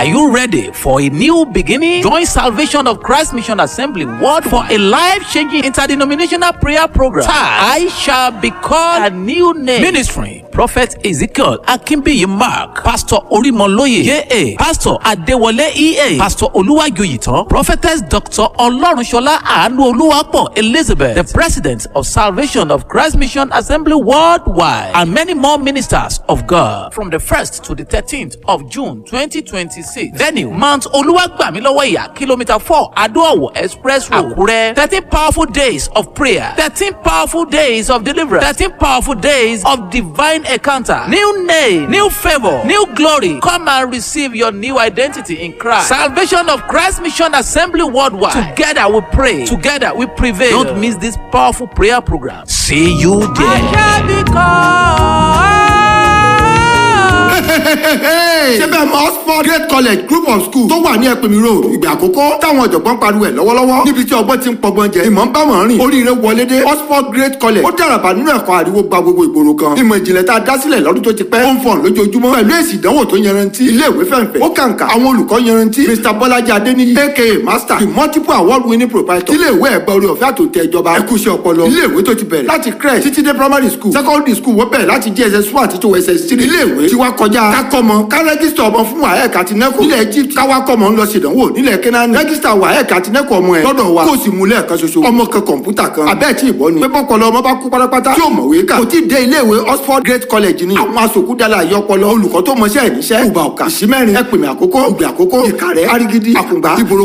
Are you ready for a new beginning? Join Salvation of Christ Mission Assembly World for a life-changing interdenominational prayer program. I shall be called a new name. Ministry. Prophet Ezekiel Akínbíyì Mark, Pastor Orímọlóye J.A., Pastor Adéwọlé E.A., Pastor Olúwàjòyìtàn, Prophetess Dr. Ọlọ́runṣọlá Àánú Olúwapọ̀ Elizabeth, the President of Salvation of Christ Mission Assembly Worldwide, and many more ministers of God. From the 1st to the 13th of June 2026. Venue Mount Olúwàgbàmílọ́wọ́ Kilometer 4 Adó-Ọ̀wọ̀ Express Road, Àkúrẹ́. 13 powerful days of prayer. 13 powerful days of deliverance. 13 powerful days of divine encounter. New name, new favor, new glory. Come and receive your new identity in Christ. Salvation of Christ Mission Assembly Worldwide. Together we pray. Together we prevail. Don't miss this powerful prayer program. See you there. ṣé bẹ́ẹ̀ mọ oxford great college group of schools tó wà ní ẹ̀pẹ̀mí road ìgbà àkọ́kọ́ táwọn ọ̀jọ̀gbọ́n pariwo ẹ̀ lọ́wọ́lọ́wọ́ níbi tí ọgbọ́n ti ń pọgbọ́n jẹ ìmọ̀ ń bá wọn rìn oríire wọlé dé oxford great college ó dàràbà nínú ẹ̀kọ́ àríwó gba gbogbo ìgboro kan ìmọ̀ ìjìnlẹ̀ tá a dá sílẹ̀ lọ́dún tó ti pẹ́ ó ń fọ̀n lójoojúmọ́ pẹ̀lú èsì ìdánwò tó yanrantí ilé ìwé fẹ̀ǹfẹ̀ ó kàǹkà àwọn olùkọ́ yanrantí mr bọ́lájí adéníyí aka master the multiple award winning proprietor ilé ìwé ẹ̀gbẹ́ orí ọ̀fẹ́ àtòtẹ́ ìjọba ẹ̀kúṣẹ́ ọpọlọ ilé ìwé tó ti bẹ̀rẹ̀ láti crèche títí dé primary school secondary school wọ́n bẹ̀rẹ̀ láti jss one àti tó ss three ilé ìwé tí wàá kọjá kákọ́mọ ká rẹ́gísítà ọmọ fún waec àti neco nílẹ̀ egypt káwá kọ́mọ ń lọ ṣèdánwò nílẹ̀ kenani rẹ́gísítà waec àti neco ọmọ ẹ̀ lọ́dọ̀ wa kó o sì mú lẹ́ẹ̀kan ṣoṣo ọmọ kan kọ̀ǹpútà kan abẹ́ẹ̀ tí ìbọn ni pépọ́ kọlọ ọmọ bá kú pátápátá tí ò mọ̀wé kà kò tí ì dé ilé ìwé oxford great college ni àwọn asòkúdàlà àyọpọlọ olùkọ́ tó mọṣẹ́ ẹ̀ níṣẹ́ ìgbà ọ̀kà ìṣímẹ́rin ẹ̀pìnmẹ̀ àkókò ìgbà àkókò ìkàrẹ́ arigidi àkùngbà ìbòrò